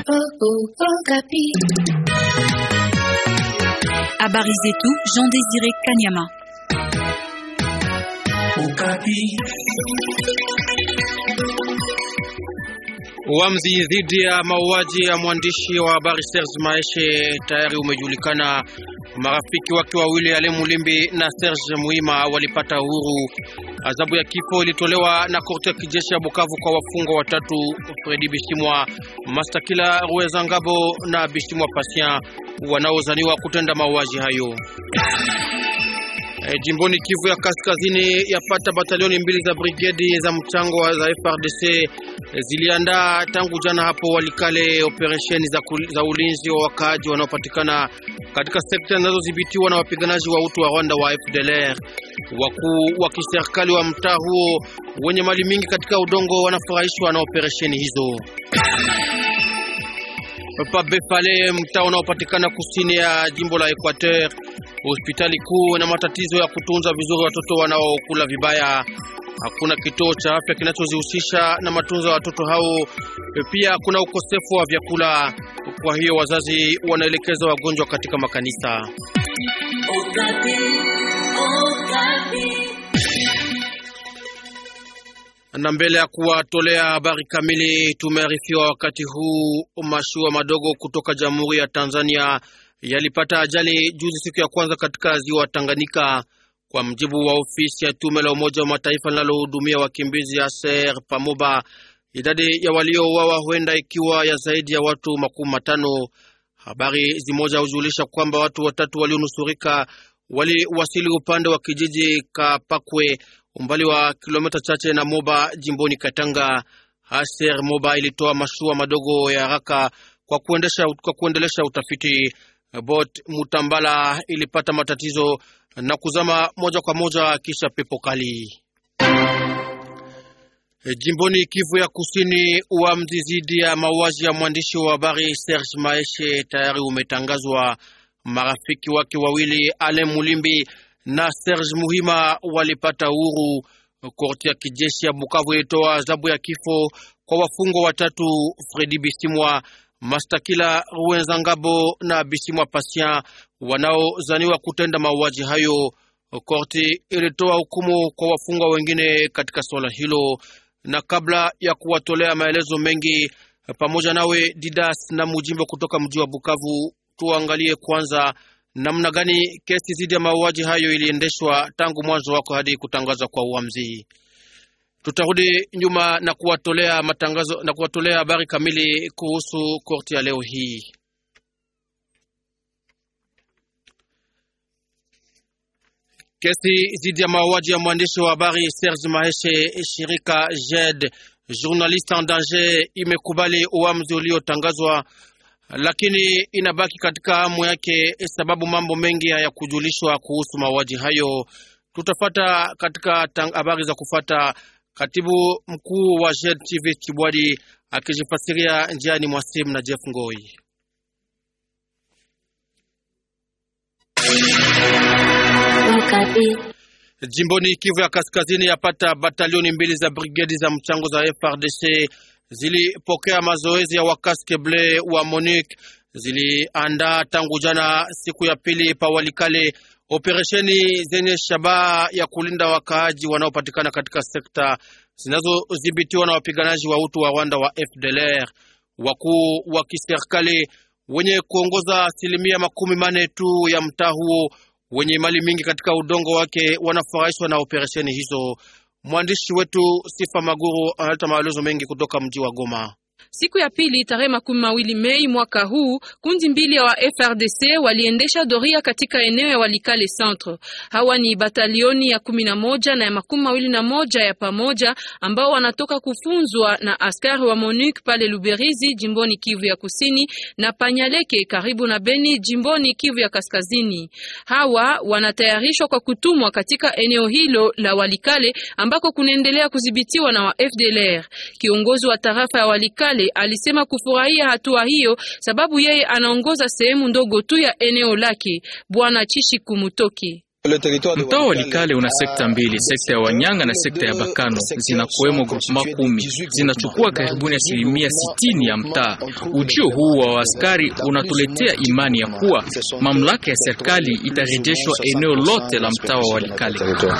Habari zetu Jean Désiré Kanyama. Uamuzi dhidi ya mauaji ya mwandishi wa habari Serge Maeshe tayari umejulikana. Marafiki wake wawili Ale Mulimbi na Serge Muima walipata uhuru. Adhabu ya kifo ilitolewa na korti ya kijeshi ya Bukavu kwa wafungwa watatu: Fredi Bishimwa, Mastakila Rueza Ngabo na Bishimwa Patient wanaozaniwa kutenda mauaji hayo. E, jimboni Kivu ya Kaskazini yapata batalioni mbili za brigedi za mchango za FRDC e, ziliandaa tangu jana hapo Walikale operesheni za, za ulinzi wa wakaaji wanaopatikana katika sekta zinazodhibitiwa na wapiganaji wa utu wa Rwanda wa FDLR. Wakuu wa kiserikali wa mtaa huo wenye mali mingi katika udongo wanafurahishwa na operesheni hizo. Pabefale, mtaa unaopatikana kusini ya jimbo la Equateur, hospitali kuu na matatizo ya kutunza vizuri watoto wanaokula vibaya. Hakuna kituo cha afya kinachozihusisha na matunzo ya watoto hao. Pia kuna ukosefu wa vyakula, kwa hiyo wazazi wanaelekeza wagonjwa katika makanisa. na mbele ya kuwatolea habari kamili, tumearifiwa wakati huu mashua madogo kutoka Jamhuri ya Tanzania yalipata ajali juzi, siku ya kwanza katika ziwa Tanganyika. Kwa mjibu wa ofisi ya tume la Umoja wa Mataifa linalohudumia wakimbizi ASER Pamoba, idadi ya waliouawa huenda ikiwa ya zaidi ya watu makumi matano. Habari zimoja hujulisha kwamba watu watatu walionusurika waliwasili upande wa kijiji Kapakwe umbali wa kilomita chache na Moba jimboni Katanga. Aser Moba ilitoa mashua madogo ya haraka kwa kuendesha, kwa kuendelesha utafiti. Bot Mutambala ilipata matatizo na kuzama moja kwa moja kisha pepo kali. Jimboni Kivu ya Kusini, uamuzi dhidi ya mauaji ya mwandishi wa habari Serge Maeshe tayari umetangazwa. Marafiki wake wawili Alain Mulimbi na Serge Muhima walipata uhuru. Korti ya kijeshi ya Bukavu ilitoa adhabu ya kifo kwa wafungwa watatu: Fredi Bisimwa, Mastakila Ruenzangabo na Bisimwa Patient wanaozaniwa kutenda mauaji hayo. Korti ilitoa hukumu kwa wafungwa wengine katika swala hilo, na kabla ya kuwatolea maelezo mengi, pamoja nawe Didas na Mujimbo kutoka mji wa Bukavu, tuangalie kwanza namna gani kesi dhidi ya mauaji hayo iliendeshwa tangu mwanzo wako hadi kutangazwa kwa uamuzi. Tutarudi nyuma na kuwatolea matangazo na kuwatolea habari kamili kuhusu korti ya leo hii. Kesi dhidi ya mauaji ya mwandishi wa habari Serge Maheshe, shirika JED Journaliste en Danger imekubali uamuzi uliotangazwa lakini inabaki katika hamu yake, sababu mambo mengi hayakujulishwa kuhusu mauaji hayo. Tutafata katika habari za kufata katibu mkuu wa JED TV Kibwadi akijifasiria njiani mwa simu na Jeff Ngoi. Jimboni Kivu ya Kaskazini, yapata batalioni mbili za brigedi za mchango za FRDC zilipokea mazoezi ya wakaske ble wa MONUC ziliandaa tangu jana siku ya pili pa Walikale operesheni zenye shabaha ya kulinda wakaaji wanaopatikana katika sekta zinazodhibitiwa na wapiganaji wa utu wa Rwanda wa FDLR. Wakuu wa kiserikali wenye kuongoza asilimia makumi mane tu ya mtaa huo wenye mali mingi katika udongo wake wanafurahishwa na operesheni hizo. Mwandishi wetu Sifa Maguru analeta maelezo mengi kutoka mji wa Goma. Siku ya pili tarehe makumi mawili Mei mwaka huu, kundi mbili ya wa FRDC waliendesha doria katika eneo ya Walikale Centre. Hawa ni batalioni ya kumi na moja na ya makumi mawili na moja ya pamoja ambao wanatoka kufunzwa na askari wa MONUC pale Luberizi jimboni Kivu ya Kusini na Panyaleke karibu na Beni jimboni Kivu ya Kaskazini. Hawa wanatayarishwa kwa kutumwa katika eneo hilo la Walikale ambako kunaendelea kudhibitiwa na wa FDLR. Kiongozi wa tarafa ya Walikale alisema kufurahia hatua hiyo sababu yeye anaongoza sehemu ndogo tu ya eneo lake. Bwana Chishi Kumutoki Mtaa wa Walikale una sekta mbili, sekta ya Wanyanga na sekta ya Bakano, zinakuwemo grupema kumi, zinachukua karibuni asilimia sitini ya mtaa. Ujio huu wa askari unatuletea imani ya kuwa mamlaka ya serikali itarejeshwa eneo lote la mtaa wa Walikale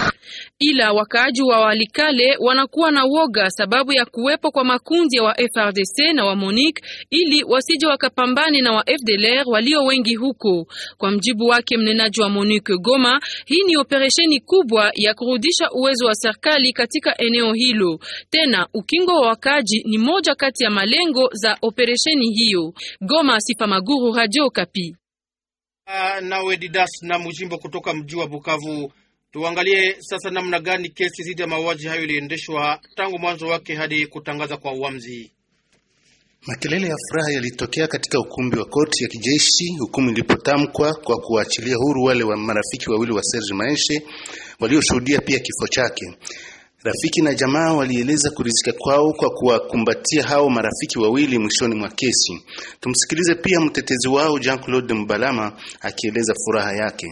ila wakaaji wa Walikale wanakuwa na woga sababu ya kuwepo kwa makundi ya wa FRDC na wa MONUC ili wasije wakapambane na wa FDLR walio wengi huko. Kwa mjibu wake mnenaji wa MONUC Goma, hii ni operesheni kubwa ya kurudisha uwezo wa serikali katika eneo hilo. Tena ukingo wa wakaaji ni moja kati ya malengo za operesheni hiyo. Goma, Sifa Maguru, Radio Kapi. Uh, nawe Didas na Mujimbo kutoka mji wa Bukavu. Tuangalie sasa namna gani kesi dhidi ya mauaji hayo iliendeshwa tangu mwanzo wake hadi kutangaza kwa uamuzi. Makelele ya furaha yalitokea katika ukumbi wa koti ya kijeshi hukumu ilipotamkwa kwa kuachilia huru wale wa marafiki wawili wa Serge Maeshe walioshuhudia pia kifo chake. Rafiki na jamaa walieleza kuridhika kwao kwa kuwakumbatia hao marafiki wawili mwishoni mwa kesi. Tumsikilize pia mtetezi wao Jean-Claude Mbalama akieleza furaha yake.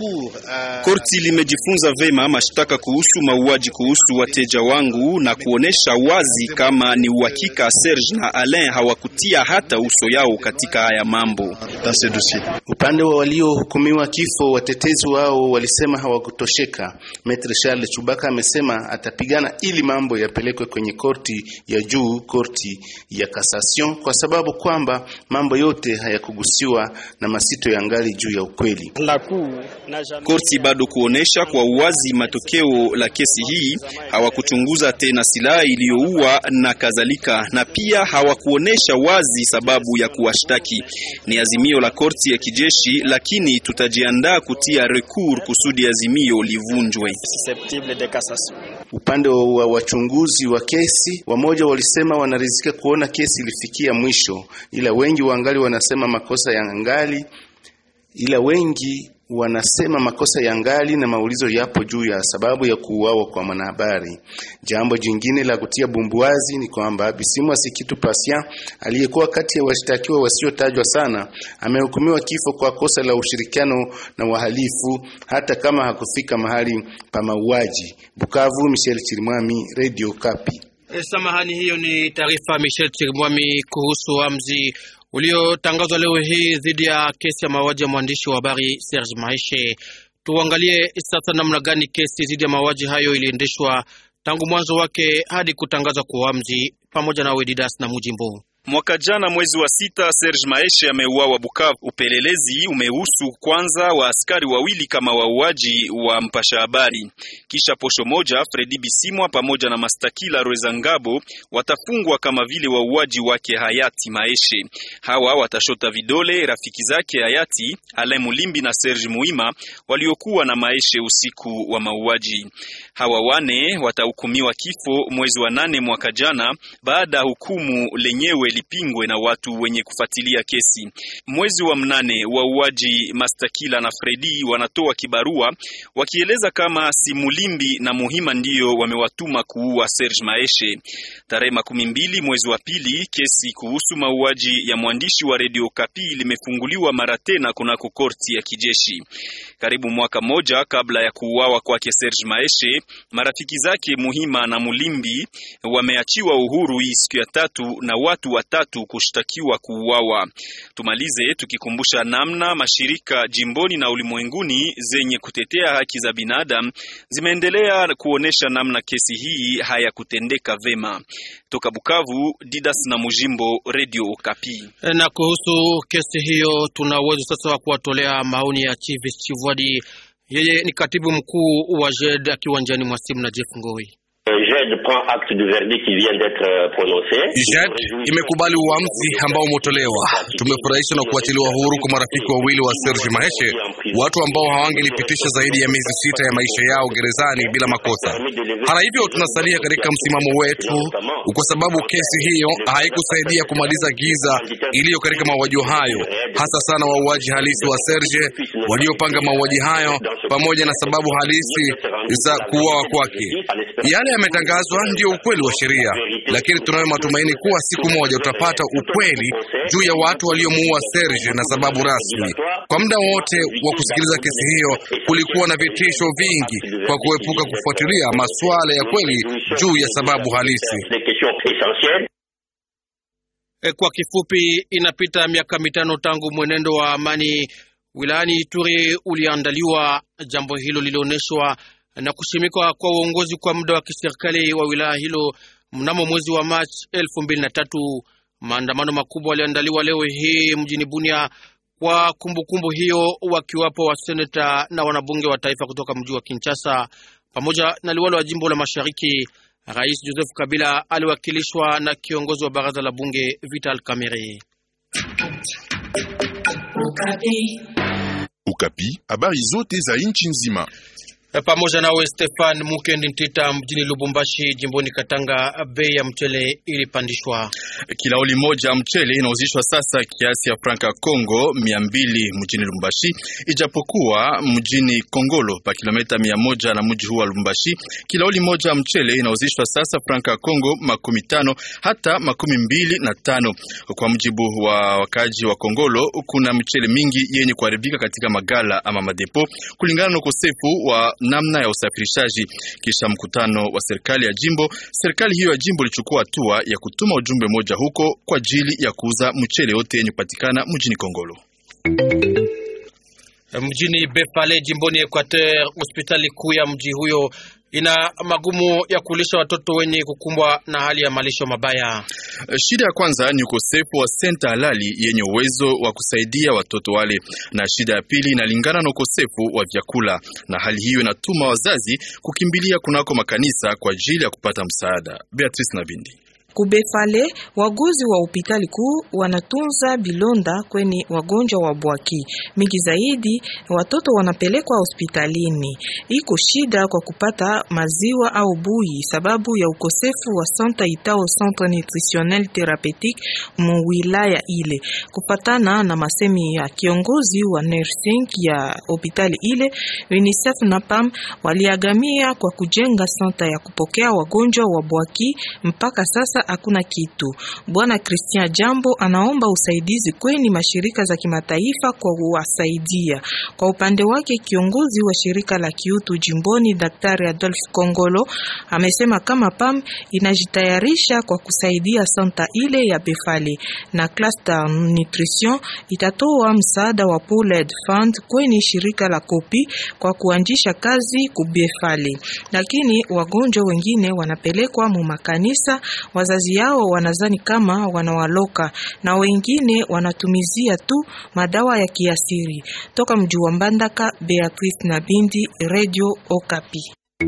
Korti limejifunza vema mashtaka kuhusu mauaji kuhusu wateja wangu na kuonesha wazi kama ni uhakika Serge na Alain hawakutia hata uso yao katika haya mambo. Upande wa waliohukumiwa kifo, watetezi wao walisema hawakutosheka. Maitre Charles Chubaka amesema atapigana ili mambo yapelekwe kwenye korti ya juu, korti ya cassation, kwa sababu kwamba mambo yote hayakugusiwa na masito ya ngali juu ya ukweli. Korti bado kuonesha kwa uwazi matokeo la kesi hii, hawakuchunguza tena silaha iliyoua na kadhalika, na pia hawakuonesha wazi sababu ya kuwashtaki. Ni azimio la korti ya kijeshi, lakini tutajiandaa kutia recours kusudi azimio livunjwe. Upande wa wachunguzi wa kesi, wamoja walisema wanaridhika kuona kesi ilifikia mwisho, ila wengi wangali wanasema makosa ya ngali ila wengi wanasema makosa ya ngali na maulizo yapo juu ya sababu ya kuuawa kwa mwanahabari. Jambo jingine la kutia bumbuazi ni kwamba Bisimwa Sikitu Pasia aliyekuwa kati ya washtakiwa wasiotajwa sana amehukumiwa kifo kwa kosa la ushirikiano na wahalifu hata kama hakufika mahali pa mauaji. Bukavu, Michel Chirimwami, Radio Kapi. E, samahani, hiyo ni taarifa Michel Chirimwami kuhusu amzi uliotangazwa leo hii dhidi ya kesi ya mauaji ya mwandishi wa habari Serge Maeshe. Tuangalie sasa namna gani kesi dhidi ya mauaji hayo iliendeshwa tangu mwanzo wake hadi kutangazwa kwa uamuzi, pamoja na Wedidas na Mujimbo. Mwaka jana mwezi wa sita Serge Maeshe ameuawa Bukavu. Upelelezi umehusu kwanza wa askari wawili kama wauaji wa mpasha habari, kisha posho moja Fredi Bisimwa pamoja na Mastakila Rwezangabo watafungwa kama vile wauaji wake hayati Maeshe. Hawa watashota vidole rafiki zake hayati Alain Mulimbi na Serge Muima waliokuwa na Maeshe usiku wa mauaji. Hawa wane watahukumiwa kifo mwezi wa nane mwaka jana baada ya hukumu lenyewe lipingwe na watu wenye kufuatilia kesi. Mwezi wa mnane wauaji Mastakila na Fredi wanatoa kibarua wakieleza kama si Mulimbi na Muhima ndiyo wamewatuma kuua Serge Maeshe. Tarehe makumi mbili mwezi wa pili, kesi kuhusu mauaji ya mwandishi wa Radio Kapi limefunguliwa mara tena kunako korti ya kijeshi. Karibu mwaka moja kabla ya kuuawa kwake Serge Maeshe, marafiki zake Muhima na Mulimbi wameachiwa uhuru hii siku ya tatu na watu watatu kushtakiwa kuuawa. Tumalize tukikumbusha namna mashirika jimboni na ulimwenguni zenye kutetea haki za binadamu zimeendelea kuonesha namna kesi hii hayakutendeka vema. Toka Bukavu, Didas na Mujimbo, Radio Kapi. Na kuhusu kesi hiyo, tuna uwezo sasa wa kuwatolea maoni ya Chivis Chivwadi. Yeye ni katibu mkuu wa JED akiwa njiani mwa simu na Jeff Ngoi. JED imekubali uamuzi ambao umetolewa. Tumefurahishwa na kuachiliwa huru kwa marafiki wawili wa Serge Maheshe, watu ambao hawangelipitisha zaidi ya miezi sita ya maisha yao gerezani bila makosa. Hata hivyo, tunasalia katika msimamo wetu, kwa sababu kesi hiyo haikusaidia kumaliza giza iliyo katika mauaji hayo, hasa sana wauaji halisi wa Serge waliopanga mauaji hayo, pamoja na sababu halisi za kuuawa kwake. Yale yametangazwa ndiyo ukweli wa sheria, lakini tunayo matumaini kuwa siku moja tutapata ukweli juu ya watu waliomuua Serge na sababu rasmi. Kwa muda wote wa kusikiliza kesi hiyo kulikuwa na vitisho vingi kwa kuepuka kufuatilia masuala ya kweli juu ya sababu halisi. E, kwa kifupi, inapita miaka mitano tangu mwenendo wa amani wilayani Ituri uliandaliwa. Jambo hilo lilionyeshwa na kushimikwa kwa uongozi kwa muda wa kiserikali wa wilaya hilo mnamo mwezi wa Machi elfu mbili na tatu. Maandamano makubwa yaliandaliwa leo hii mjini Bunia kwa kumbukumbu kumbu hiyo, wakiwapo waseneta na wanabunge wa taifa kutoka mji wa Kinshasa pamoja na liwalo wa jimbo la Mashariki. Rais Joseph Kabila aliwakilishwa na kiongozi wa baraza la bunge Vital Kamerhe. Ukapi, habari zote za nchi nzima pamoja nawe Stefan Mukendi Ntita mjini Lubumbashi jimboni Katanga, bei ya mchele ilipandishwa. Kilauli moja mchele inauzishwa sasa kiasi ya franka Kongo mia mbili mjini Lubumbashi, ijapokuwa mjini Kongolo pa kilomita mia moja na mji huu wa Lubumbashi, kilauli moja mchele inauzishwa sasa franka Kongo makumi tano hata makumi mbili na tano. Kwa mujibu wa wakaji wa Kongolo, kuna mchele mingi yenye kuharibika katika magala ama madepo kulingana na ukosefu wa namna ya usafirishaji. Kisha mkutano wa serikali ya jimbo, serikali hiyo ya jimbo ilichukua hatua ya kutuma ujumbe moja huko kwa ajili ya kuuza mchele yote yenye kupatikana mjini Kongolo. Mjini Befale jimboni Equateur, hospitali kuu ya mji huyo ina magumu ya kulisha watoto wenye kukumbwa na hali ya malisho mabaya. Shida ya kwanza ni ukosefu wa senta halali yenye uwezo wa kusaidia watoto wale, na shida ya pili inalingana na ukosefu wa vyakula, na hali hiyo inatuma wazazi kukimbilia kunako makanisa kwa ajili ya kupata msaada. Beatrice Nabindi Kubefale waguzi wa hospitali kuu wanatunza bilonda kweni wagonjwa wa bwaki mingi zaidi. Watoto wanapelekwa hospitalini, iko shida kwa kupata maziwa au bui sababu ya ukosefu wa santa itao centre nutritionnel thérapeutique mu wilaya ile. Kupatana na masemi ya kiongozi wa nursing ya hospitali ile, UNICEF na PAM waliagamia kwa kujenga santa ya kupokea wagonjwa wa bwaki. Mpaka sasa hakuna kitu. Bwana Christian Jambo anaomba usaidizi kweni mashirika za kimataifa kwa kuwasaidia. Kwa upande wake, kiongozi wa shirika la kiutu jimboni Daktari Adolf Kongolo amesema kama PAM inajitayarisha kwa kusaidia santa ile ya Befale na Cluster Nutrition itatoa msaada wa Pooled Fund kweni shirika la Kopi kwa kuanzisha kazi kubefale, lakini wagonjwa wengine wanapelekwa mu makanisa wazazi yao wanazani kama wanawaloka na wengine wanatumizia tu madawa ya kiasiri. Toka mji wa Mbandaka, Beatrice na Bindi, Radio Okapi.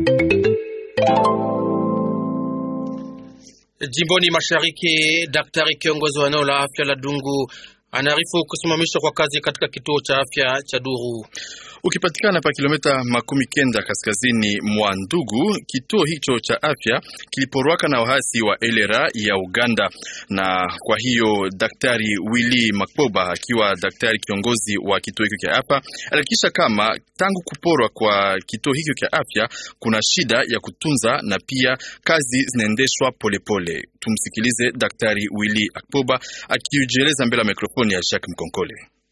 Jimboni Mashariki, daktari kiongozi wa eneo la afya la Dungu anaarifu kusimamishwa kwa kazi katika kituo cha afya cha Duru ukipatikana pa kilomita makumi kenda kaskazini mwa Ndugu. Kituo hicho cha afya kiliporwaka na wahasi wa elera ya Uganda, na kwa hiyo daktari Willy Makboba akiwa daktari kiongozi wa kituo hicho cha afya alihakikisha kama tangu kuporwa kwa kituo hicho cha afya kuna shida ya kutunza na pia kazi zinaendeshwa polepole. Tumsikilize daktari Willy Akboba akijieleza mbele ya mikrofoni ya Jacques Mkonkole.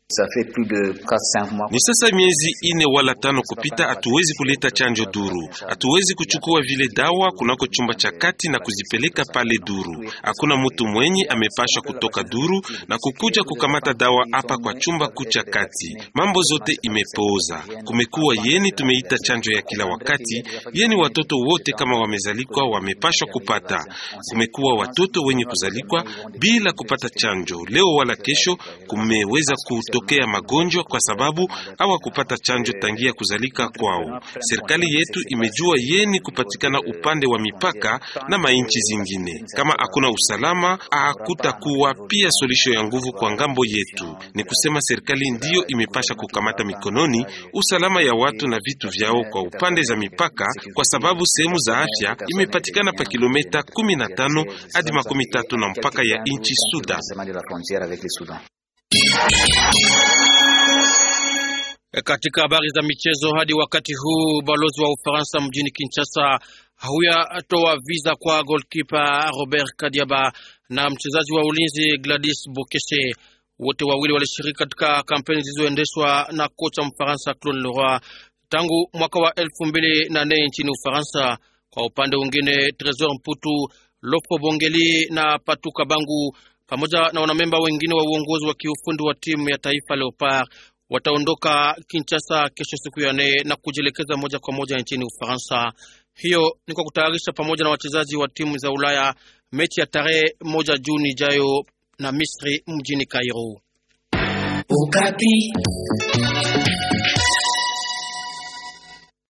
Ni sasa miezi ine wala tano kupita, hatuwezi kuleta chanjo Duru, hatuwezi kuchukua vile dawa kunako chumba cha kati na kuzipeleka pale Duru. Hakuna mtu mwenye amepashwa kutoka Duru na kukuja kukamata dawa hapa kwa chumba kuu cha kati. Mambo zote imepooza. Kumekuwa yeni tumeita chanjo ya kila wakati, yeni watoto wote kama wamezalikwa wamepashwa kupata. Kumekuwa watoto wenye kuzalikwa bila kupata chanjo. Leo wala kesho kumeweza ku tokea magonjwa kwa sababu hawakupata chanjo tangia kuzalika kwao. Serikali yetu imejua yeni kupatikana upande wa mipaka na mainchi zingine. Kama hakuna usalama, hakutakuwa pia solisho ya nguvu kwa ngambo yetu. Ni kusema serikali ndiyo imepasha kukamata mikononi usalama ya watu na vitu vyao kwa upande za mipaka, kwa sababu sehemu za afya imepatikana pa kilomita 15 hadi makumi tatu na mpaka ya inchi Sudan. Katika habari za michezo, hadi wakati huu balozi wa Ufaransa mjini Kinshasa huyatoa visa kwa golkipa Robert Kadiaba na mchezaji wa ulinzi Gladys Bokeshe. Wote wawili walishiriki katika kampeni zilizoendeshwa na kocha Mfaransa Claude Leroy tangu mwaka wa elfu mbili na nne nchini Ufaransa. Kwa upande mwingine, Tresor Mputu, Lopo Bongeli na Patu Kabangu pamoja na wanamemba wengine wa uongozi wa kiufundi wa timu ya taifa Leopard wataondoka Kinshasa kesho siku ya nne na kujielekeza moja kwa moja nchini Ufaransa. Hiyo ni kwa kutayarisha pamoja na wachezaji wa timu za Ulaya mechi ya tarehe moja Juni ijayo na Misri mjini Kairo. Ukapi.